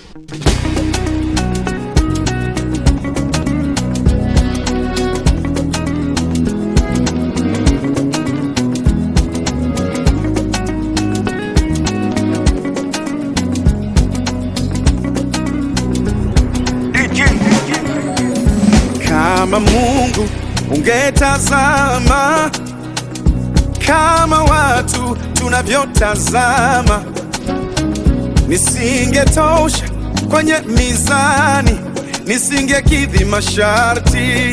Kama Mungu ungetazama kama watu tunavyotazama, nisingetosha kwenye mizani, nisingekidhi masharti.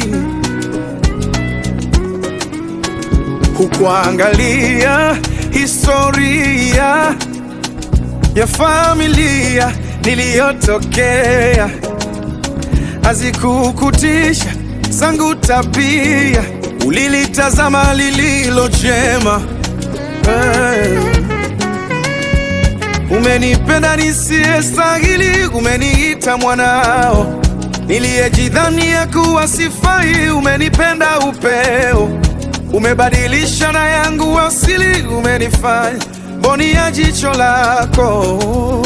Hukuangalia historia ya familia niliyotokea, hazikukutisha zangu tabia, ulilitazama lililo jema. Hey. Umenipenda nisiyestahili, umeniita mwanao, niliyejidhania kuwa sifai, umenipenda upeo, umebadilisha na yangu asili, umenifanya mboni ya jicho lako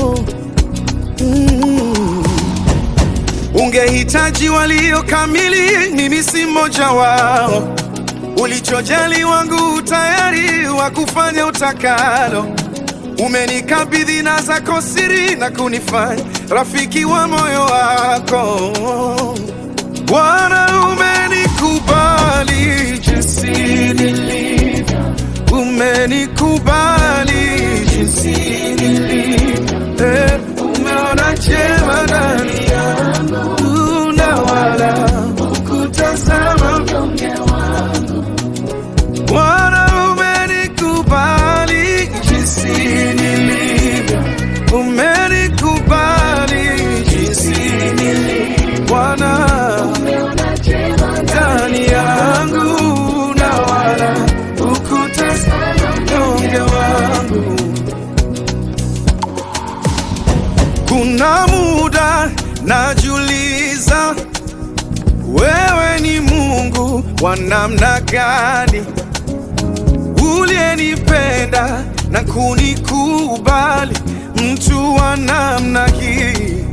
mm. Ungehitaji walio kamili, mimi si mmoja wao. Ulichojali wangu tayari wa kufanya utakalo. Umenikabidhi na zako siri na kunifanya rafiki wa moyo wako. Bwana, umenikubali jinsi nilivyo, umenikubali jinsi nilivyo, eh, umeona jema ndani yangu na wala hukutazama mnyonge wangu. Bwana, umenikubali jinsi nilivyo, umenikubali jinsi nilivyo, Bwana ndani yangu na wala hukutazama mnyonge wangu. Kuna muda najiuliza, wewe ni Mungu wa namna gani, uliyenipenda na kunikubali, mtu wa namna hii.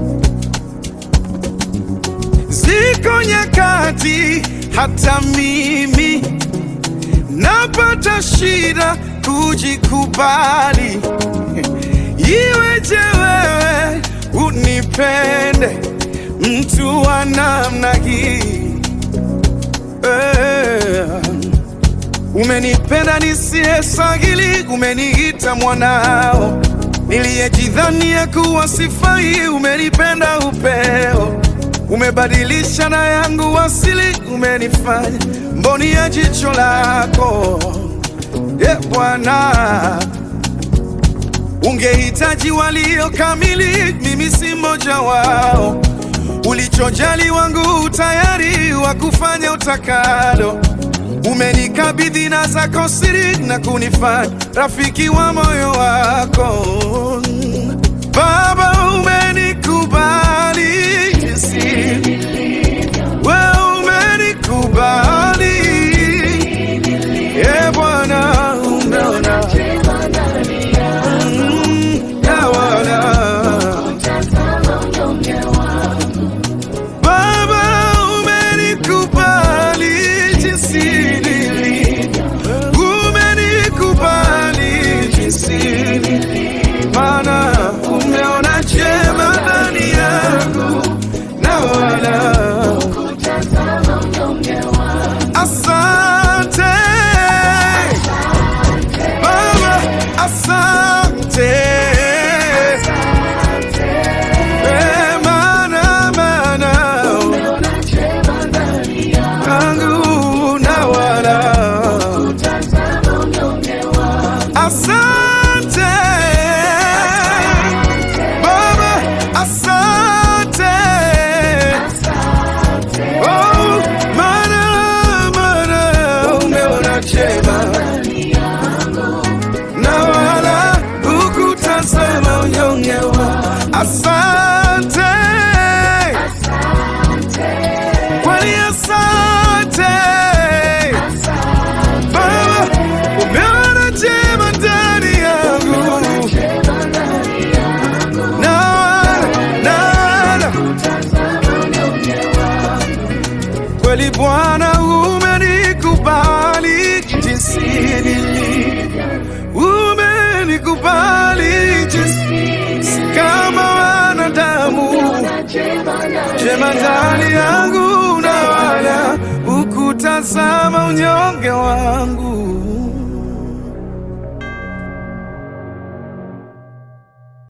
Ziko nyakati hata mimi napata shida kujikubali. Iweje wewe unipende mtu wa namna hii eh? Umenipenda nisiyestahili, umeniita mwanao, niliyejidhania kuwa sifai, umenipenda upeo, umebadilisha na yangu asili, umenifanya mboni ya jicho lako yeah, Bwana Ungehitaji walio kamili, mimi si mmoja wao. Ulichojali wangu tayari wa kufanya utakalo. Umenikabidhi na zako siri na kunifanya rafiki wa moyo wako. Baba, umenikubali jinsi wewe umenikubali, e Bwana, umeona Mm, na wala. Baba, umenikubali jinsi nilivyo, umenikubali jinsi nilivyo, Bwana, umenikubali jinsi nilivyo, umenikubali jinsi si kama wanadamu, jema ndani yangu na wala ukutazama unyonge wangu